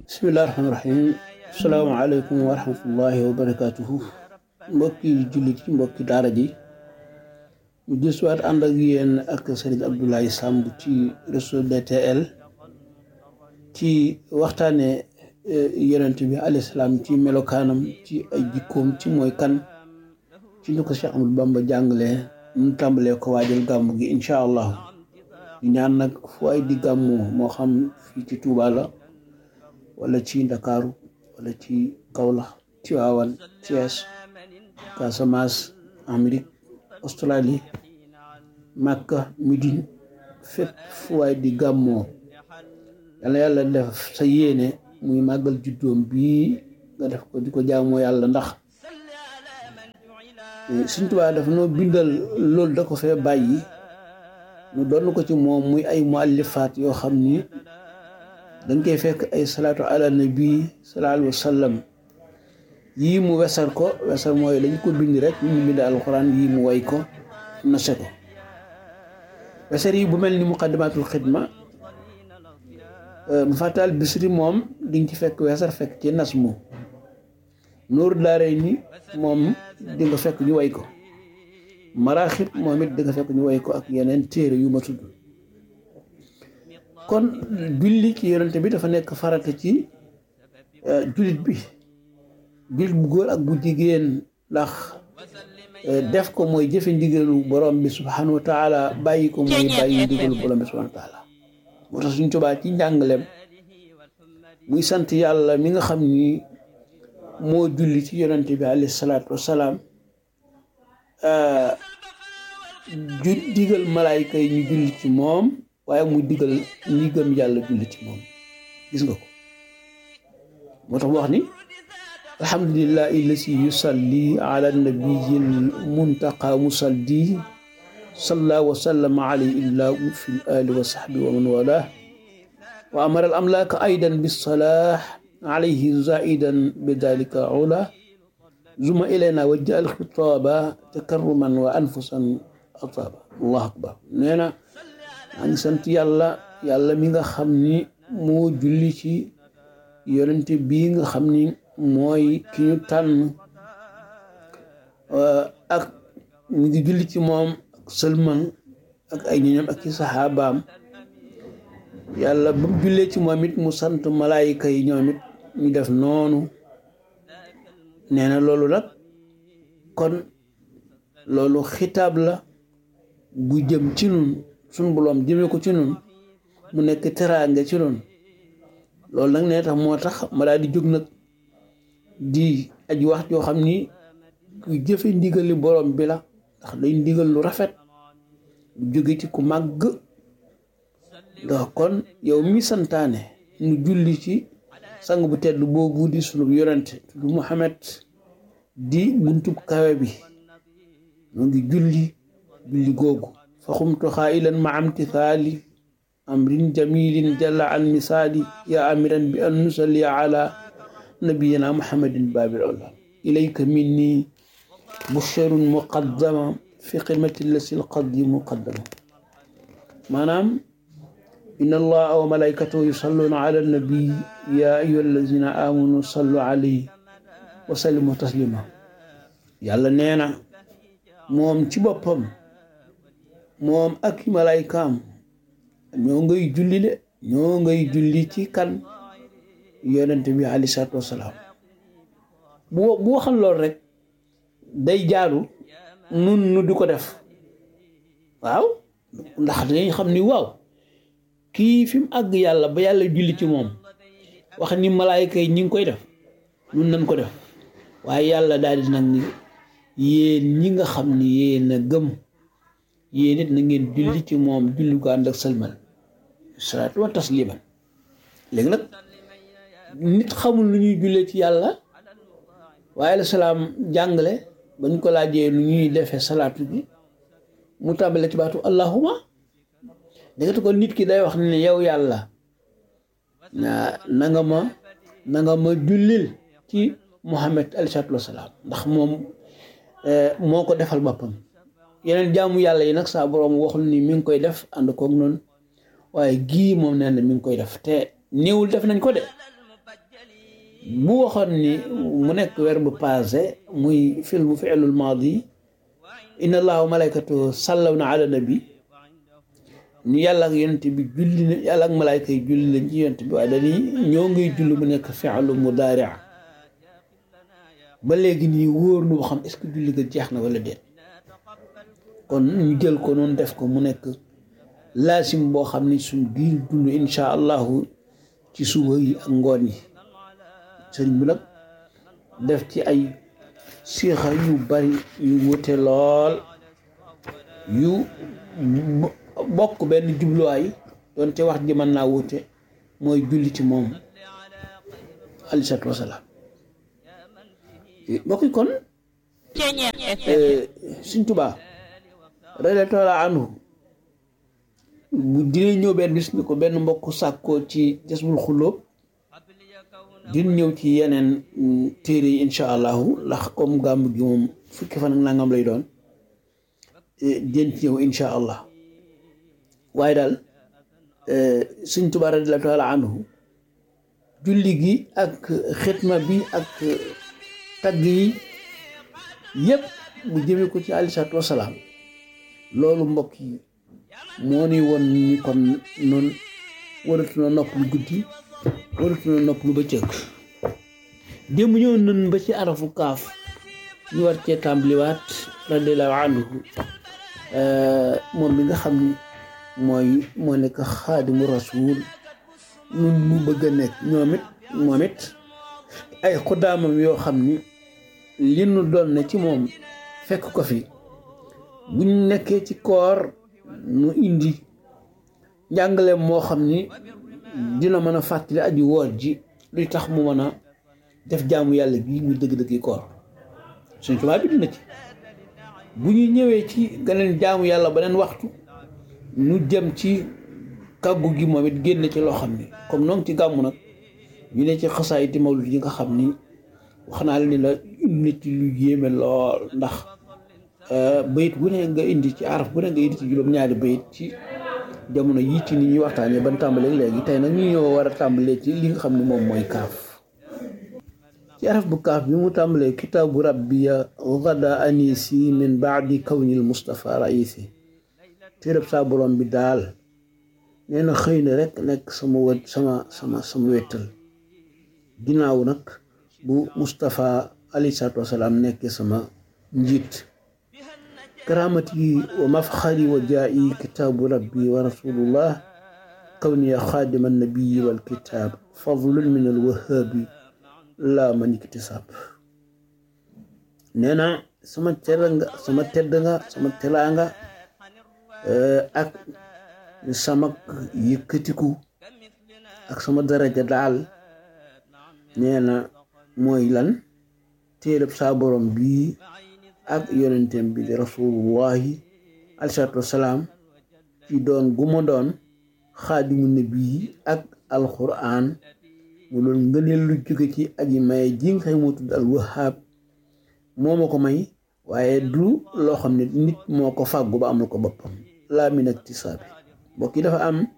bismillahi rahmaani rahim asalaamaaleykum wa rahmatullahi wa barakatuhu mbokki jullit yi mbokki daara ji ñu gisuwaat ànd ak yéen ak Serigne Abdoulaye Samb ci réseau DTL ci waxtaane yonent bi alayhi salaam ci melokaanam ci ay jikkoom ci mooy kan ci ñu ko Cheikh Amadou Bamba jàngalee ñu tàmbalee ko waajal gàmmu gi incha allah di ñaan nag fu ay di gàmmu moo xam fii ci Touba la wala ci Ndakaaru wala ci Kaolack Tivaouane Thiès Casamance Amérique Australie Makka Médine fépp fu waay di gàmmoo yàlla yàlla def sa yéene muy màggal juddoom bii nga def ko di ko jaamoo yàlla ndax Sëñ Tuubaa dafa noo bindal loolu da ko fee bàyyi ñu doon ko ci moom muy ay muallifaat yoo xam ni dañ koy fekk ay salaatu ala nabi sallallahu alayhi wa sallam yii mu wesar ko wesar mooy dañ ko bind rek ñu bind alxuraan yii mu way ko nase ko wesar yi bu mel ni muqaddimatul xidma bu fàttal bisri moom di nga ci fekk wesar fekk ci nas mu nuur daaray ni moom di nga fekk ñu way ko maraaxib moom it di nga fekk ñu way ko ak yeneen téere yu ma tudd kon julli ci yonente bi dafa nekk farata ci jullit bi jullit bu góor ak bu jigéen ndax def ko mooy jëfe ndigalu borom bi subhanahu wa taala bàyyi ko mooy bàyyi ndigalu borom bi subhanahu wa taala moo tax suñ tubaa ci njàngalem muy sant yàlla mi nga xam ni moo julli ci yonente bi alayhi salaatu wasalaam ju digal malaayka yi ñu julli ci moom waaye muy digal ñi gëm yàlla julli ci moom gis nga ko moo tax mu wax ni alhamdulillahi lasi yusalli ala nabiyil muntaqa musalli salla wa sallama alayhi illahu fi l ali wa sahbi wa man walah wa amara al amlaaka aydan bisalah alayhi zaidan bidalika ula zuma ilayna wajja al xitaaba takarruman wa anfusan ataaba allahu akbar nee na maa ngi sant yàlla yàlla mi nga xam ni moo julli ci yonente bii nga xam ni mooy ki ñu tànn ak mi ngi julli ci moom ak sëlman ak ay ñoñam ak ci saxaabaam yàlla ba mu jullee ci moom it mu sant malaayika yi ñoom it ñu def noonu nee na loolu nag kon loolu xitaab la bu jëm ci nun suñ boroom jëmee ko ci nun mu nekk teraanga ci nun loolu nag nee tax moo tax ma daal di jóg nag di aji wax joo xam ni ku jëfe ndigali borom bi la ndax day ndigal lu rafet lu jóge ci ku màgg ndax kon yow mi santaane nu julli ci sang bu tedd boobu di sunu yonente tudd Muhammad di buntub kawe bi mu ngi julli julli googu fa xumtu xaa'ilan ma amtithaali amrin jamilin jalla an misaali ya amiran bi an nusalli ala nabiyina muhammadin babil ula ilayka minni busharun muqaddama fi xidmati lasi lqadi muqaddama maanaam inna allaha wa malaikatahu yusalluna ala nabi ya ayuha allazina amanu sallu alayhi wa sallimu taslima yàlla nee na moom ci boppam moom ak malaaykaam ñoo ngay julli de ñoo ngay julli ci kan yonente bi aleyhi salaatu wasalaam bu bu waxal lool rek day jaaru nun nu di ko def waaw ndax dañ xam ni waaw kii fi mu àgg yàlla ba yàlla julli ci moom wax ni malaayka yi ñi ngi koy def nun nañ ko def waaye yàlla daal di nag ni yéen ñi nga xam ni yéen a gëm yéen it na ngeen julli ci moom julli ko ànd ak sëlmal salaatu wa tasliman léegi nag nit xamul lu ñuy jullee ci yàlla waaye la salaam jàngale ba ñu ko laajee lu ñuy defee salaatu bi mu tàmbale ci baatu allahuma dégatu ko nit ki day wax ne yow yàlla na na nga ma na nga ma jullil ci Muhammad alayhi salaatu wa salaam ndax moom moo ko defal boppam yeneen jaamu yàlla yi nag saa borom waxul ni mi ngi koy def ànd koog noonu waaye gii moom nee na mi ngi koy def te néewul def nañ ko de bu waxoon ni mu nekk verbe passé muy film fi'lul maadi inna allaha wa malaykatu sallawna ala nabi ni yàlla ak yonent bi julli na yàlla ak malayka yi julli lañ ci yonent bi waaye dañuy ñoo ngay julli mu nekk fi'lu mudaari ba léegi nii wóor nu xam est-ce que julli ga jeex na wala déet kon ñu jël ko noonu def ko mu nekk laasim boo xam ni suñ biir dund insha allahu ci suba yi ak ngoon yi sëriñ bi nag def ci ay siixa yu bari yu wute lool yu bokk benn jubluwaay doonte wax ji mën naa wute mooy julli ci moom alayhi salaatu wasalaam bokki kon Sëriñ Tuubaa radiyallaahu anhu bu dina ñëw benn bis ni ko benn mbokk sàkkoo ci Jazbul Xulóob dina ñëw ci yeneen téere yi incha allahu ndax comme gàmm gi moom fukki fan ak nangam lay doon den ci ñëw incha allah waaye daal Sëriñ Tuubaa radiyallaahu anhu julli gi ak xitma bi ak tagg yi yëpp mu jëme ko ci aleyhi salaatu wasalaam loolu mbokk yi moo ni woon ni kon noonu waratu na nopp lu guddi waratu na nopp lu bëccëg démb ñëw nañ ba ci arafu kaaf ñu war cee tàmbaliwaat radiyallaahu anhu moom bi nga xam ni mooy moo nekk xaadimu rasuul nun mu bëgg a nekk ñoom it moom it ay xuddaamam yoo xam ni li nu doon ne ci moom fekk ko fi buñ nekkee ci koor nu indi njàngale moo xam ni dina mën a fàttali aji woor ji luy tax mu mën a def jaamu yàlla bii muy dëgg-dëgg koor suñ tubaab bi dina ci bu ñu ñëwee ci geneen jaamu yàlla beneen waxtu nu jëm ci kàggu gi moom it génn ci loo xam ni comme noonu ci gàmmu nag ñu ne ci xasaayiti mawlud yi nga xam ni wax naa la ni la indi ci lu yéeme lool ndax bayit bu ne nga indi ci araf bu ne nga indi ci juróom-ñaari bayit ci jamono yii ci ni ñuy waxtaanee ban tàmbalee léegi tey nag ñu ñëw war a tàmbalee ci li nga xam ne moom mooy kaaf ci araf bu kaaf bi mu tàmbalee kitaabu rabbiya gada anisi min baadi kawnil mustafa raisi téereb saa borom bi daal nee na xëy na rek nekk sama wet sama sama sama wettal ginnaaw nag bu Moustapha alayhi salaatu wasalaam nekkee sama njiit karaamati wa mafxari wa jaa'i kitaabu rabbi wa rasulullah kawniya xaadima nabiyi wal kitaab fadlun min al wahaabi laa man iktisaab nee na sama teranga sama tedd nga sama teraanga ak sama yëkkatiku ak sama daraja daal nee na mooy lan téereb saa borom bii ak yonentem bi di rasulullahi alayhi salaatu wasalaam ci doon gu ma doon xaadimu nabi ak alquran mu doon ngëneel lu jóge ci aji maye ji nga xam moo tudd al wahab moo ma ko may waaye du loo xam ne nit moo ko fàggu ba amul ko boppam laa min iktisaabi mbokk yi dafa am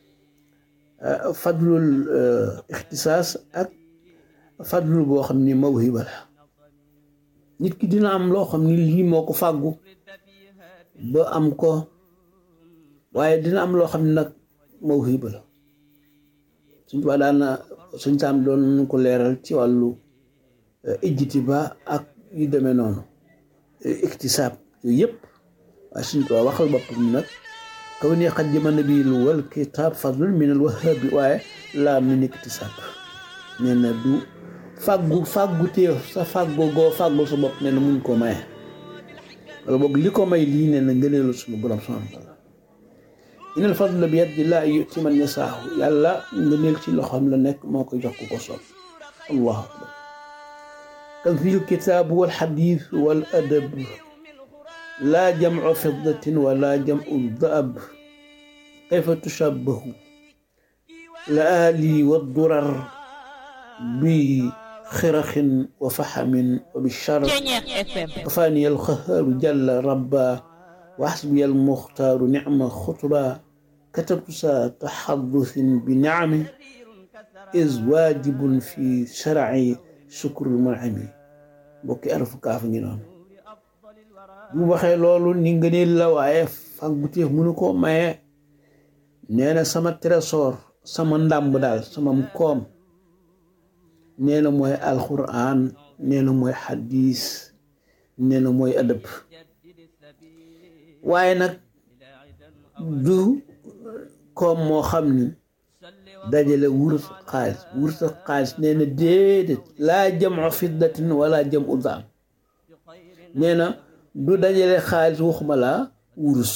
fadlul ixtisaas ak fadlul boo xam ni mawhiba la nit ki dina am loo xam ni lii moo ko fàggu ba am ko waaye dina am loo xam ne nag mawhiba la suñ tubaab daan na suñ saam doon ko leeral ci wàllu ijjiti ba ak yu demee noonu iktisaab yooyu yëpp waaye suñ tubaab waxal boppam nag kaw ni xaddima nabiil wal kitaab fadlun min al wahaabi waaye laa min iktisaab nee na du fàggu fàggu téef sa fàggu goo fàggul sa bopp nee na mun koo maye wala boog li ko may lii nee na ngëneelu suñu borom subhaanahu wa taala inal fadla bi yadi laa yuti man yasaahu yàlla ngëneel ci loxoom la nekk moo ko jox ku ko soob allahu akbar kan fi lkitaab wal xadiis wal adab laa jamcu fiddatin wala jamcu daab kayfa tushabbahu la ali wa durar bi xiraxin wa faxamin wa bichar kafaani alxahaaru jalla rabba wa xasbi almuxtaaru nicma xutba katabtu sa taxadusin bi nicami is waajibun fi sharci sukrul munami bokki arafu kaaf ngi noonu bu waxee loolu ni ngëneel la waaye fàgguteef mënu koo maye nee na sama trésor sama ndàmb daal sama koom nee na mooy alquran nee na mooy xadis nee na mooy adab waaye nag du koom moo xam ni dajale wurus xaalis wurus xaalis nee na déedéet laa jamu fiddatin wala jamu daam nee na du dajale xaalis waxuma laa wurus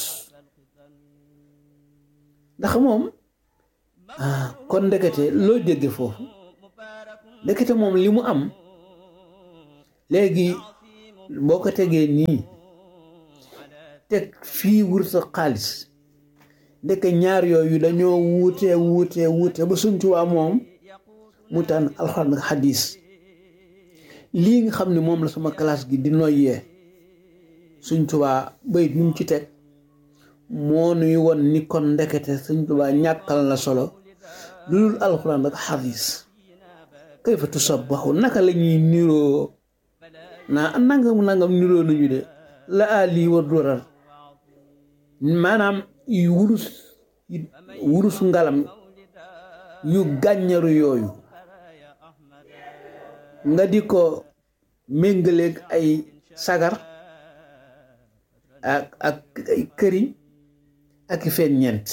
ndax moom ah kon ndekete loo dégge foofu ndekete moom li mu am léegi boo ko tegee nii teg fii wurus xaalis ndeke ñaar yooyu dañoo wuute wuute wuute ba Sëñ Tuubaa moom mu tànn alxuraan ak xadis lii nga xam ne moom la sama classe gi di noyyee Sëñ Tuubaa bayit ñu ci teg moo nuy won ni kon ndekete Sëñ Tuubaa ñàkkal na solo lu dul alxuraan ak xadis kayfa tusabbaxu naka la ñuy niroo naa nangam nangam niroo nañu de la ali wa durar maanaam yu wurus wurus ngalam yu gàññaru yooyu nga di ko méngaleeg ay sagar ak ak ay këriñ ak i feññeent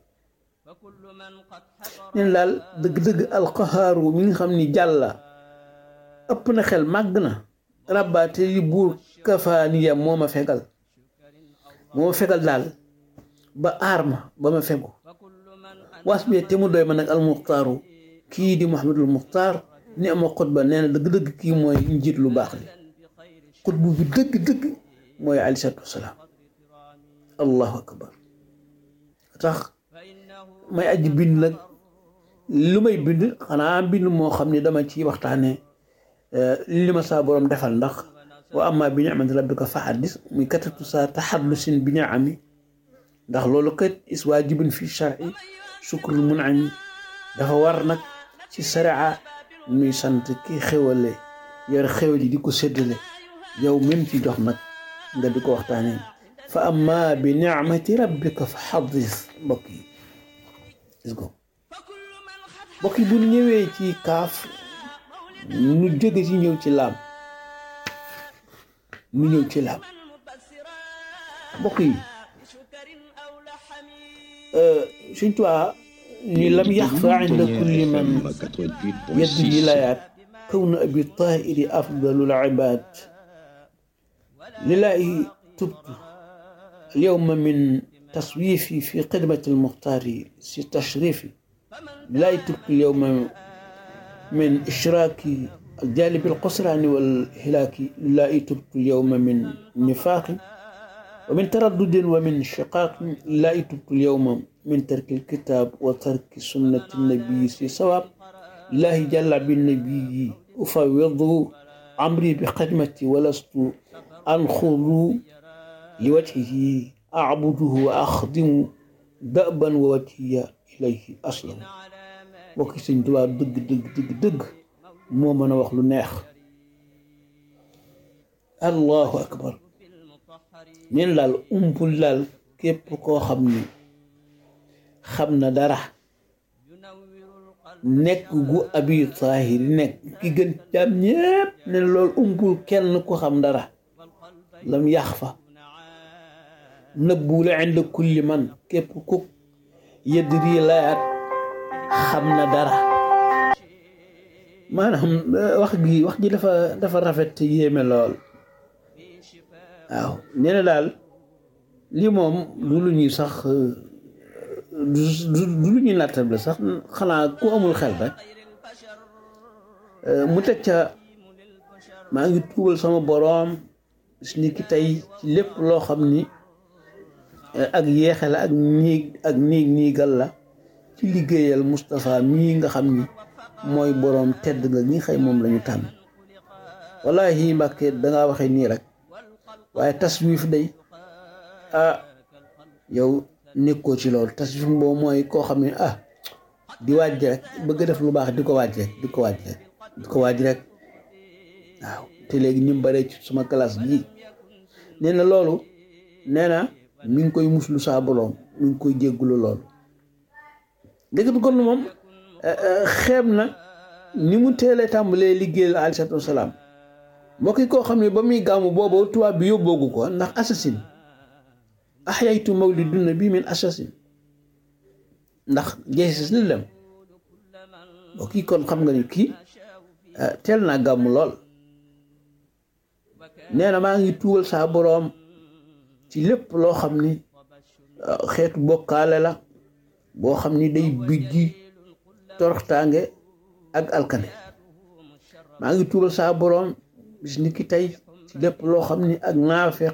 neen daal dëgg-dëgg alqahaaru mi nga xam ni jàlla ëpp na xel màgg na rabbaate yi buur kafaaniya moo ma fegal moo ma fegal daal ba aar ma ba ma fegu was bi te mu doy ma nag almuxtaaru kii di muhammadul muxtaar ni ama xutba nee na dëgg-dëgg kii mooy njiit lu baax li xutbu bi dëgg-dëgg mooy aleyhi salaatu wasalaam allahu akbar tax may aji bind nag lu may bind xanaa bind moo xam ne dama ci waxtaane li ma saa borom defal ndax wa amma bi ni'mati rabbika fa haddis muy katatu sa taxadlusin bi ni'ami ndax loolu kat is waajibun fi shar'i sukrul mun'ami dafa war nag ci sharia muy sant ki xewale yor xewal yi di ko séddale yow même ci jox nag nga di ko waxtaanee fa amma bi ni'mati rabbika fa haddis mbokk yi gis ko mbokk yi bu ñu ñëwee ci kaaf nu jóge ci ñëw ci laam nu ñëw ci laam mbokk yi suñ tuwaa ni lam yaxfa inda kulli man yedd wilayaat kawnu abi tahiri afdalul ibad lillahi tubtu alyawma min taswifi fi xidmati almuxtaari si tashrifi lillahi tubtu alyawma min ishraaki الجانب القسران والهلاك لله تبت اليوم من نفاق ومن تردد ومن شقاق لله تبت اليوم من ترك الكتاب وترك سنة النبي في صواب الله جل بالنبي أفوض عمري بخدمتي ولست أنخض لوجهه أعبده وأخدم دأبا ووجهي إليه أسلم وكي سنتوا دق دق دق دق moo mën a wax lu neex allahu akbar neen daal umpul daal képp koo xam ni xam na dara nekk gu abi taahir nekk ki gën jaam ñépp ne loolu umpul kenn ku xam dara lam yax fa nëbbule ind kulli man képp ku yëdri layaat xam na dara maanaam wax gi wax ji dafa dafa rafet te yéeme lool waaw nee na daal lii moom du lu ñuy sax du lu ñuy nattable sax xanaa ku amul xel rek mu teg ca maa ngi tuubal sama boroom si ni ki tey ci lépp loo xam ni ak yeexe la ak niig ak niig niigal la ci liggéeyal Moustapha mii nga xam ni mooy boroom tedd nga ñi xëy moom lañu tànn wallahi Mbàkke dangaa waxee nii rek waaye taswif day ah yow nekkoo ci loolu taswif boobu mooy koo xam ne ah di waaj rek bëgg def lu baax di ko waaj rek di ko waaj rek di ko waaj rek waaw te léegi ni mu baree ci suma classe bii nee na loolu nee na mi ngi koy muslu saa boroom mi ngi koy jéggulu loolu dëgg bi kon moom xeeb na ni mu teelee tàmbalee liggéeyal aleyhi salaatu wasalaam mbokk yi koo xam ne ba muy gàmmu boobu tubaab bi yóbboogu ko ndax assasine ahyaytu mawlidun nabi min assasine ndax jeesis li dem mbokk yi kon xam nga ni kii teel naa gàmmu lool nee na maa ngi tuubal saa boroom ci lépp loo xam ni xeetu bokkaale la boo xam ni day bijji toroxtaange ak alkane maa ngi tuubal saa boroom bis ni ki tey ci lépp loo xam ni ak naafeq